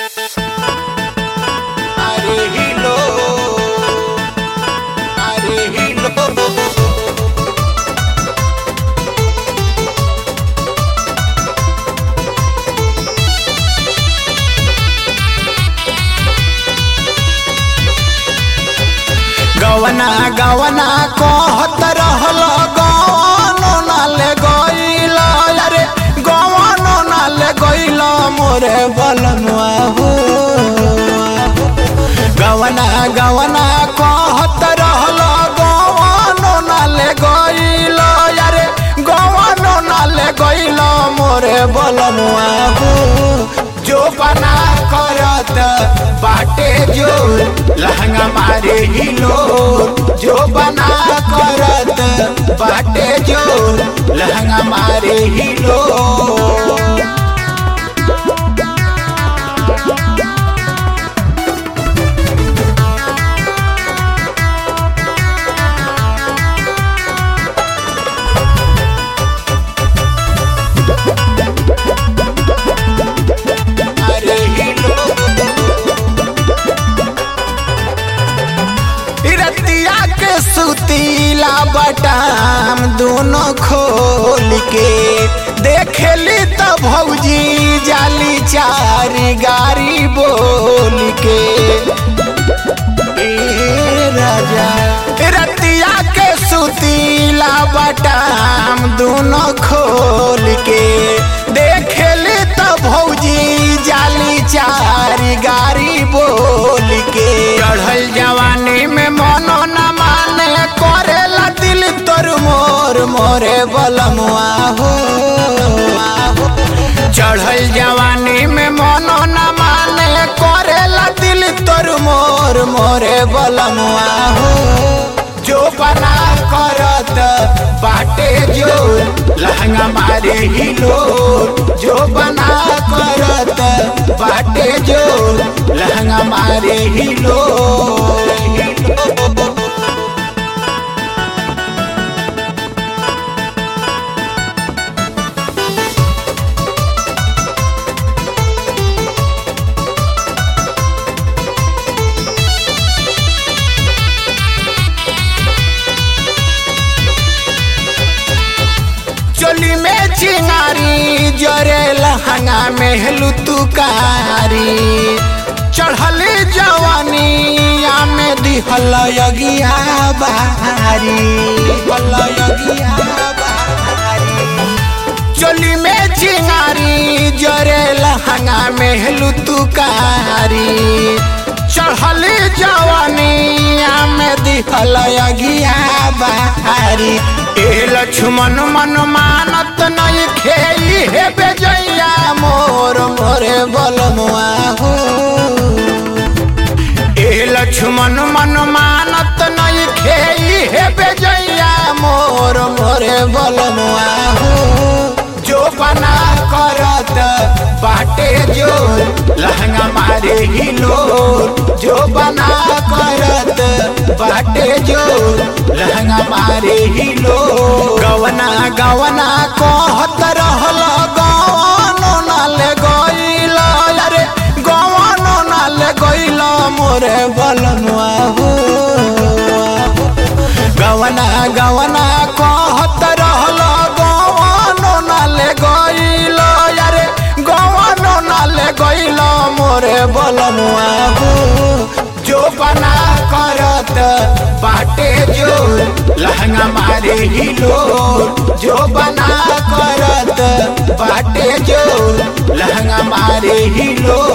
अरे हिलो अरे हिलो गवना गवना कहत रहल गवनो नाले गइल अरे गवनो नाले गइल मोरे बलनुआ हो गवना गवना कहत रहल गवनो नाले गइल अरे गवनो नाले गइल मोरे बलनुआ हो जो बना करत बाटे जो लहंगा मारे हिलो जो बना करत बाटे जो लहंगा मारे हिलो अरे हिलो रतिया के सुतीला बटाम दोनों खोल के देखेली तो भौजी जाली चारी गारी बोल के ए राजा रतिया के सुतीला बटाम दोनों खोल के देखेली तो भौजी जाली चारी गारी बोल के चढ़ल जवानी में मनो न माने करेला दिल तोर मोर मोरे बलमुआ हो चढ़ल जवानी में मनो न माने करेला दिल तोर मोर मोरे बलमुआ हो जो बना करत बाटे जो लहंगा मारे हिलो जो बना करत बाटे जो लहंगा मारे हिलो चोली में चिंगारी जरे लहंगा में लुतुकारी चढ़ल जवानिया में दिहल यगिया बारी दिहल यगिया बारी चोली में चिंगारी जरे लहंगा में लुतुकारी चढ़ल जवानिया में दिहल यगिया बारी ए लक्ष्मण मन मानत नहीं खेली हे बेजैया मोर मोरे बलमुआ हो ए लक्ष्मण मन मानत नहीं खेली हे बेजैया मोर मोरे बलमुआ हो जो बना करत बाटे जो लहंगा मारे हिलो जो बना करत बाटे जो लहंगा मारे हिलो गवना गवना कहत रहल गवनो नाले गइल अरे गवनो नाले गइल मोरे बलनुआ हो गवना गवना कहत रहल गवनो नाले गइल अरे गवनो नाले गइल मोरे बलनुआ हो जो बना करत बाटे जो लहंगा मारे हिलो जो बना करत बाटे जो लहंगा मारे हिलो